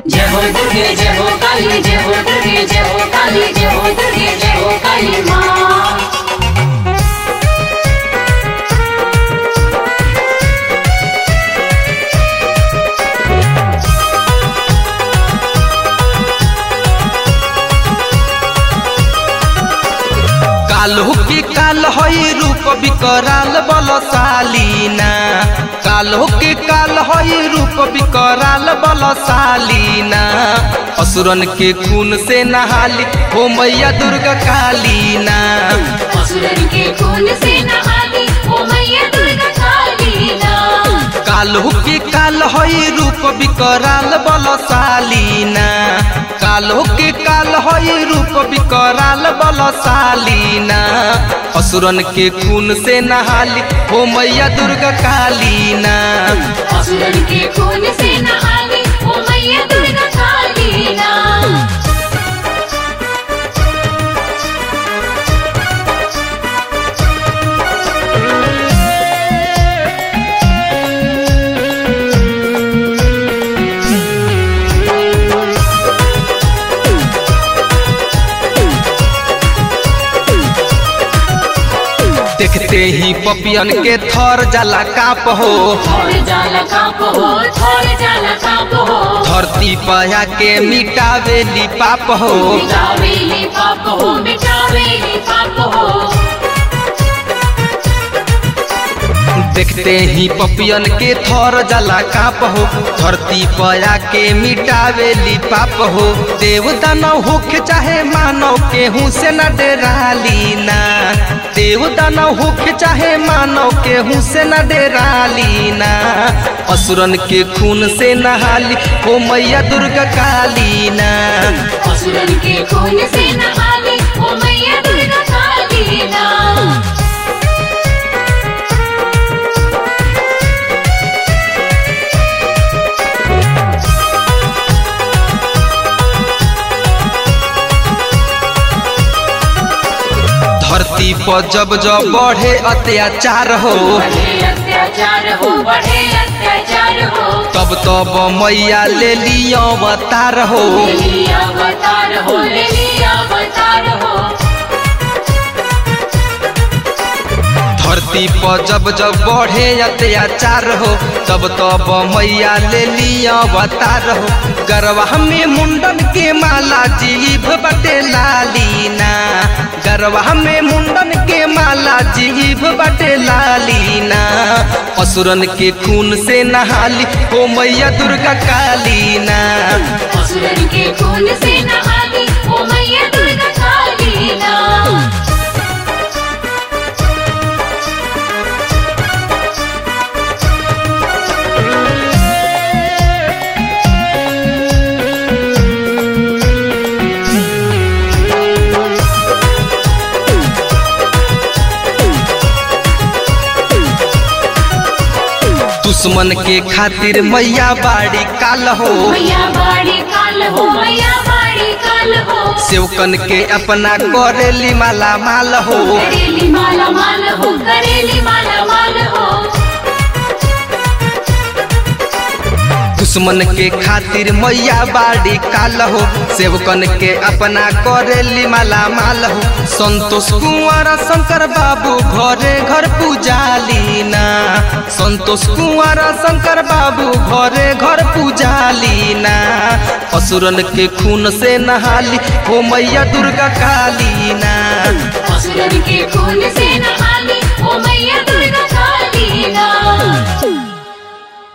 जय हो दुर्गे जय हो काली जय हो दुर्गे जय हो काली जय हो दुर्गे जय हो काली माँ काल्हू के काल हई रूप विकराल बलशालीना काल्हू के काल हई रूप विकराल बलशालीना असुरन के खून से नहाली हो मैया दुर्गा कालीना असुरन के खून से नहाली ओ मैया दुर्गा काली ना काल्हू के काल हई रूप विकराल बलशालीना काल्हू के काल हई रूप विकराल बलशालीना असुरन के खून से नहाली हो मैया दुर्गा कालीना असुरन के खून से नहाली ओ मैया दुर्गा काली ना देखते ही पपियन के थर जाला काप हो थोड़े जाला काप हो थोड़े जाला काप हो धरती पया के मिटावेली पाप हो मिटावेली पाप हो मिटावेली पाप हो देखते ही पपियन के थर जला काप हो धरती पया के मिटावेली पाप हो देव दानव होके चाहे मानव केहू से न डेराली ना देव दानव होके चाहे मानव केहू से न डेराली ना असुरन के खून से नहाली हो मैया दुर्गा काली ना असुरन के खून से नहाली ओ मैया दुर्गा काली ना धरती पर जब जब बढ़े अत्याचार हो बढ़े अत्याचार हो बढ़े अत्याचार हो तब तब मैया ले लिया अवतार हो ले लिया अवतार हो ले लिया अवतार हो धरती पर जब जब बढ़े अत्याचार हो तब तब मैया ले लिया अवतार हो गरवा में मुंडन के माला जीभ बटे लालीना गरवा में मुंडन के माला जीभ बटे लालीना असुरन के खून से नहाली हो मैया दुर्गा कालीना असुरन के खून से नहाली ओ मैया दुर्गा काली ना दुश्मन के खातिर मैया बाड़ी काल हो मैया बाड़ी काल हो मैया बाड़ी काल हो सेवकन के अपना करेली माला माल हो करेली माला माल हो करेली माला माल हो दुश्मन के खातिर मैया बाड़ी काल हो सेवकन के अपना करेली माला माल हो संतोष कुंवर शंकर बाबू घरे घर पूजालीना संतोष कुंवर शंकर बाबू घरे घर पूजालीना असुरन के खून से नहाली हो मैया दुर्गा कालीना असुरन के